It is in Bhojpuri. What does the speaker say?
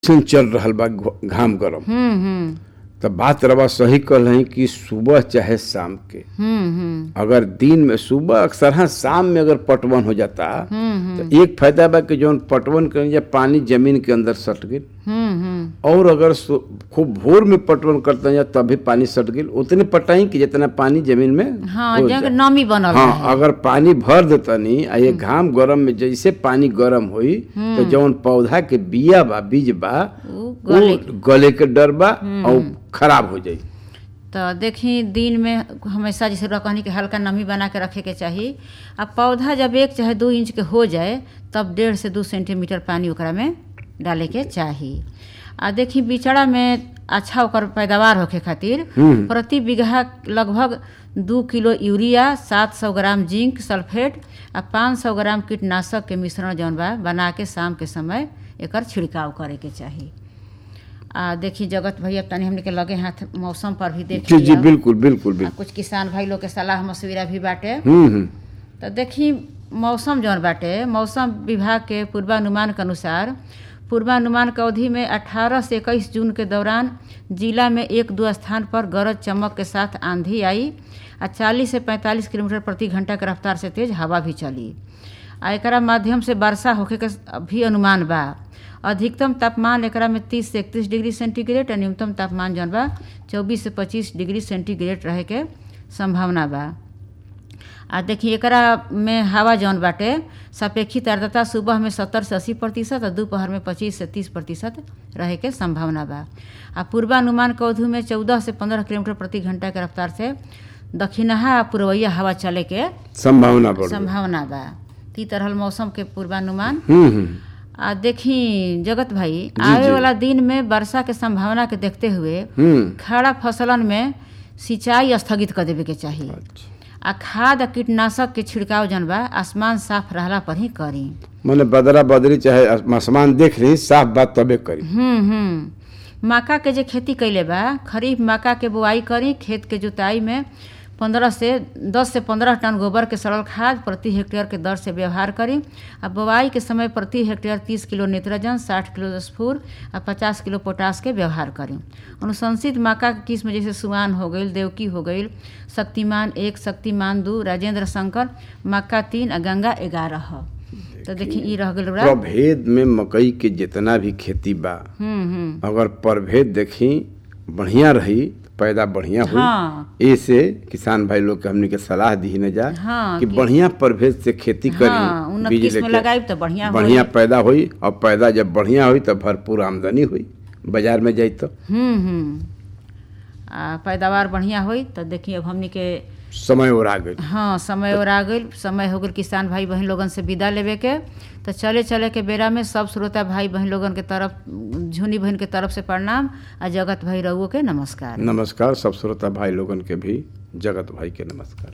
अइसन चल रहल बा घ- घाम गरम हम्म हम्म तो बात रवा सही कल है कि सुबह चाहे शाम के हम्म हम्म अगर दिन में सुबह अक्सर हाँ शाम में अगर पटवन हो जाता हम्म तो एक फायदा बा कि जौन पटवन कर या पानी जमीन के अंदर सट गई हम्म हम्म और अगर सु- खूब भोर में पटवन करते हैं तभी पानी सट गई उतने पटाई कि जितना पानी जमीन में हाँ घुस जग जाए। नमी बनल हाँ रहे अगर पानी भर देतनी आ ये घाम गरम में जैसे पानी गरम होई तो जौन पौधा के बिया बा बीज बा उ वो गले के डर बा और खराब हो जाई तो देखी दिन में हमेशा जैसे रकनी के हल्का नमी बना के रखे के चाही आ पौधा जब एक चाहे दू इंच के हो जाए तब डेढ़ से दू सेंटीमीटर पानी ओकरा में डाले के चाही आ देखी बिचड़ा में अच्छा ओकर पैदावार होखे खातिर हम्म। प्रति बीघा लगभग दू किलो यूरिया सात सौ ग्राम जिंक सल्फेट आ पाँच सौ ग्राम कीटनाशक के मिश्रण जौन बा बना के शाम के समय एकर छिड़काव करे के चाही आ देखी जगत भैया तनी हमने के लगे हाथ मौसम पर भी देख जी जी लिया। बिल्कुल बिल्कुल आ बिल्कुल कुछ किसान भाई लोग के सलाह मशविरा भी बाटे हम्म हम्म तो देखी मौसम जौन बाटे मौसम विभाग के पूर्वानुमान के अनुसार पूर्वानुमान के अवधि में 18 से 21 जून के दौरान जिला में एक दो स्थान पर गरज चमक के साथ आंधी आई आ 40 से 45 किलोमीटर प्रति घंटा के रफ्तार से तेज हवा भी चली आ एकरा माध्यम से वर्षा होखे के भी अनुमान बा अधिकतम तापमान एकरा में 30 से 31 डिग्री सेंटीग्रेड और न्यूनतम तापमान जौन बा 24 से 25 डिग्री सेंटीग्रेड रहे के संभावना बा आ देखिए एकरा में हवा जौन बाटे सापेक्षिक आर्द्रता सुबह में सत्तर से अस्सी प्रतिशत और दोपहर में पच्चीस से तीस प्रतिशत रहे के संभावना बा आ पूर्वानुमान के अवधि में चौदह से पंद्रह किलोमीटर प्रति घंटा के रफ्तार से दक्षिणहा आ पूर्वइया हवा चले के संभावना बढ़ संभावना बा ती तरह मौसम के पूर्वानुमान हम्म हम्म आ देखी जगत भाई आवे वाला दिन में वर्षा के संभावना के देखते हुए हम्म खड़ा फसलन में सिंचाई स्थगित कर देवे के चाही अच्छा। आ खाद आ कीटनाशक के छिड़काव जन बा आसमान साफ रहला पर ही करी मने बदरा बदरी चाहे आसमान देख रही साफ बात तबे करी हम्म हम्म मक्का के जे खेती कैले बा खरीफ मक्का के बुआई करी खेत के जुताई में पंद्रह से दस से पंद्रह टन गोबर के सरल खाद प्रति हेक्टेयर के दर से व्यवहार करी आ बुआई के समय प्रति हेक्टेयर तीस किलो नाइट्रोजन साठ किलो स्फूर आ पचास किलो पोटास के व्यवहार करी अनुशंसित मक्का के किस्म जैसे सुआन हो गई देवकी हो गई शक्तिमान एक शक्तिमान दू राजेंद्र शंकर मक्का तीन आ गंगा ग्यारह ह तो देखी ई रह गइल बा प्रभेद में मकई के जितना भी खेती बा हम्म हम्म अगर प्रभेद देखी बढ़िया रही पैदा बढ़िया हुई हाँ ऐसे किसान भाई लोग के हमने के सलाह दी न जा हाँ, कि कि- बढ़िया प्रभेद से खेती हाँ, करी उन्नत बीज किस्म लेके। लगाई तो बढ़िया होई। बढ़िया पैदा हुई और पैदा जब बढ़िया हुई तो भरपूर आमदनी हुई बाजार में जाई तो हम्म हम्म आ पैदावार बढ़िया होई तो देखिए अब हमनी के समय और आ गई हाँ समय और आ गई समय हो गई किसान भाई बहन लोगन से विदा लेवे के तो चले चले के बेरा में सब श्रोता भाई बहन लोगन के तरफ झुनी बहन के तरफ से प्रणाम आ जगत भाई रहुओ के नमस्कार नमस्कार सब श्रोता भाई लोगन के भी जगत भाई के नमस्कार